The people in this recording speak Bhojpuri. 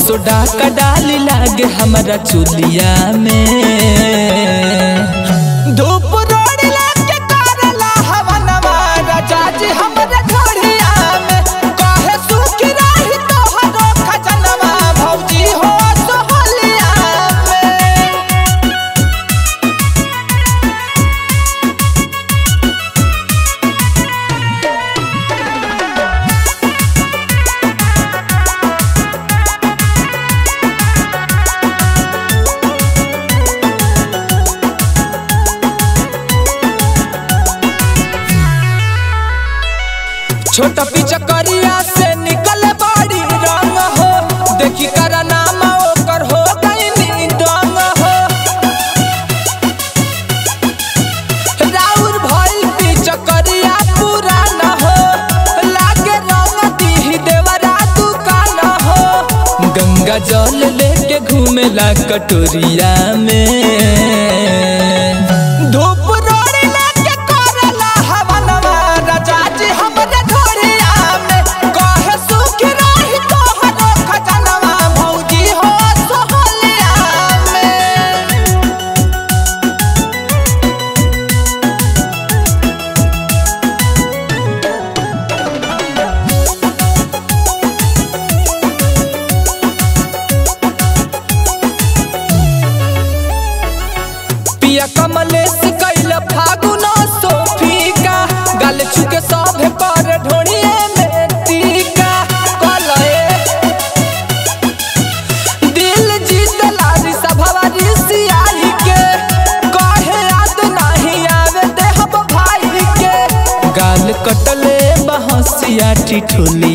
सोडा का डाली लागे हमारा चुलिया में धूप रोड लाके करला हवनवा राजा जी हमरे घड़िया में कहे सुखी रही तोहरो खजनवा भौजी हो सोहलिया में छोटा पिचकरिया से निकल बड़ी रंग हो देखी कर नाम ओकर हो गई डंग हो राउर भइल पिचकरिया पुराना हो लागे रंग दी देवरा दुकान हो गंगा जल लेके घूमेला कटोरिया में धूप रोड़ी लेके करला हवनवा राजा जी हमरे घोड़िया में कहे सुख रही तोहरो खजनवा भौजी हो सोहलिया में पिया कमलेश कैल फागुन सोफिका गल चुके सभे पर ढोड़िए में टीका कलए दिल जीत लारी सभवा ऋषियाई के कहे याद नहीं आवे देहब भाई के गाल कटले बहसिया टिठुली